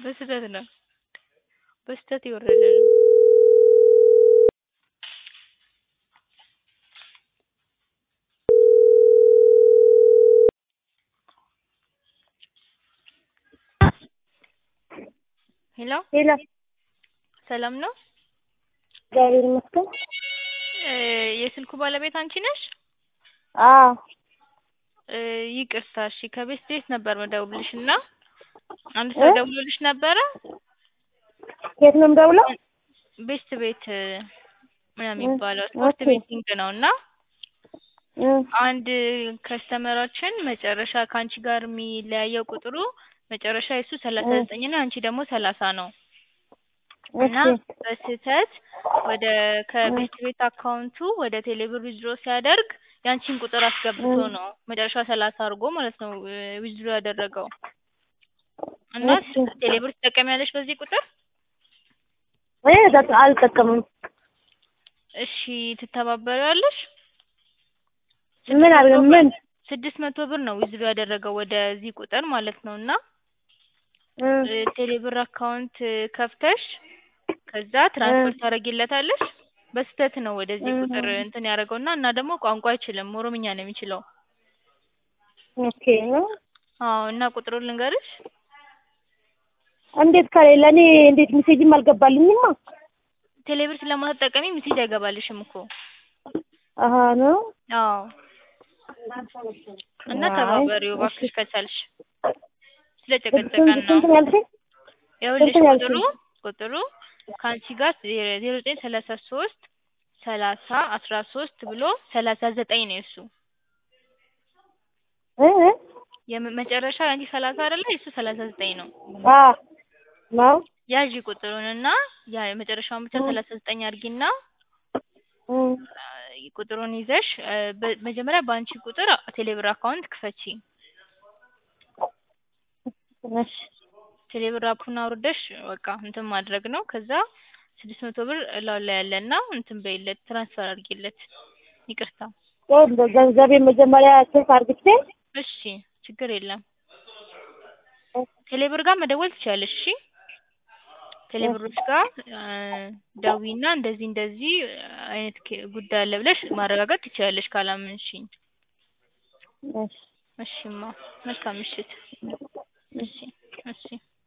በስህተት ነው በስህተት የወረደ ነው። ሄሎ ሄሎ ሰላም ነው? እግዚአብሔር ይመስገን። እ የስልኩ ባለቤት አንቺ ነሽ? አዎ እ ይቅርታ እሺ ከቤት ቤት ነበር ምደውልልሽ እና አንድ ሰው እ? ደውሎልሽ ነበረ የት ነው የምደውለው? ቤስት ቤት ነው እ የሚባለው ስፖርት ኦኬ ቤቲንግ ነው እና እ አንድ ከስተመራችን መጨረሻ ከአንቺ ጋር የሚለያየው ቁጥሩ መጨረሻ የሱ ሰላሳ እ ዘጠኝ ነው የአንቺ ደግሞ ሰላሳ ነው እና እሺ በስህተት ወደ እ ከቤስት ቤት አካውንቱ ወደ ቴሌብር ዊዝድሮ ሲያደርግ ያንቺን ቁጥር አስገብቶ እ ነው መጨረሻ ሰላሳ አድርጎ ማለት ነው ዊዝድሮ ያደረገው እና እሺ ቴሌብር ትጠቀሚያለሽ በዚህ ቁጥር? እኔ ተጠ- አልጠቀምም። እሺ ትተባበሪዋለሽ? ምን ስድስት አድርገ መቶ ብር ምን ስድስት መቶ ብር ነው ዊዝድሮ ያደረገው ወደዚህ ቁጥር ማለት ነው እና እ እ ቴሌብር አካውንት ከፍተሽ ከዛ እ ትራንስፈር ታደርጊለታለሽ በስህተት ነው ወደዚህ እ ቁጥር እንትን ያደረገው እና እና ደግሞ ቋንቋ አይችልም ኦሮምኛ ነው የሚችለው። ኦኬ ነው አዎ እና ቁጥሩን ልንገርሽ? እንዴት ከሌለ እኔ እንዴት ሜሴጅም አልገባልኝማ። ቴሌብር ስለማትጠቀሚ ሚሴጅ አይገባልሽም እኮ። አሀ ነው አዎ እና አይ ተባበሪው እሺ እባክሽ ከቻልሽ ስንት ስለጨቀጨቀን ነው። ስንት ነው ያልሽኝ? ይኸውልሽ ስንት ነው ቁጥሩ ያልሽኝ? ቁጥሩ ከአንቺ ጋር ዜሮ ዘጠኝ ሰላሳ ሶስት ሰላሳ አስራ ሶስት ብሎ ሰላሳ ዘጠኝ ነው የእሱ እ እ የመ- መጨረሻው የአንቺ ሰላሳ አይደለ የእሱ ሰላሳ ዘጠኝ ነው። አ ነው ያዢ ቁጥሩን እና ያ የመጨረሻውን ብቻ እ ሰላሳ ዘጠኝ አድርጊና እ አ፣ ቁጥሩን ይዘሽ አ፣ በ- መጀመሪያ በአንቺ ቁጥር ቴሌብር አካውንት ክፈቺ። እሺ ቴሌብር አፑን አውርደሽ በቃ እንትን ማድረግ ነው። ከዛ ስድስት መቶ ብር እላው ላይ ያለና እንትን በይለት ትራንስፈር አድርጊለት። ይቅርታ ቆንጆ ገንዘቤን መጀመሪያ ስልክ አድርግቼ እሺ፣ ችግር የለም። ቴሌብር ጋር መደወል ትችያለሽ። እሺ ቴሌብሮች ጋር አ፣ ደዊና እንደዚህ እንደዚህ አይነት ኬ- ጉዳይ አለ ብለሽ ማረጋገጥ ትችያለሽ ካላመንሽኝ። እሺ እሺማ መልካም ምሽት። እሺ እሺ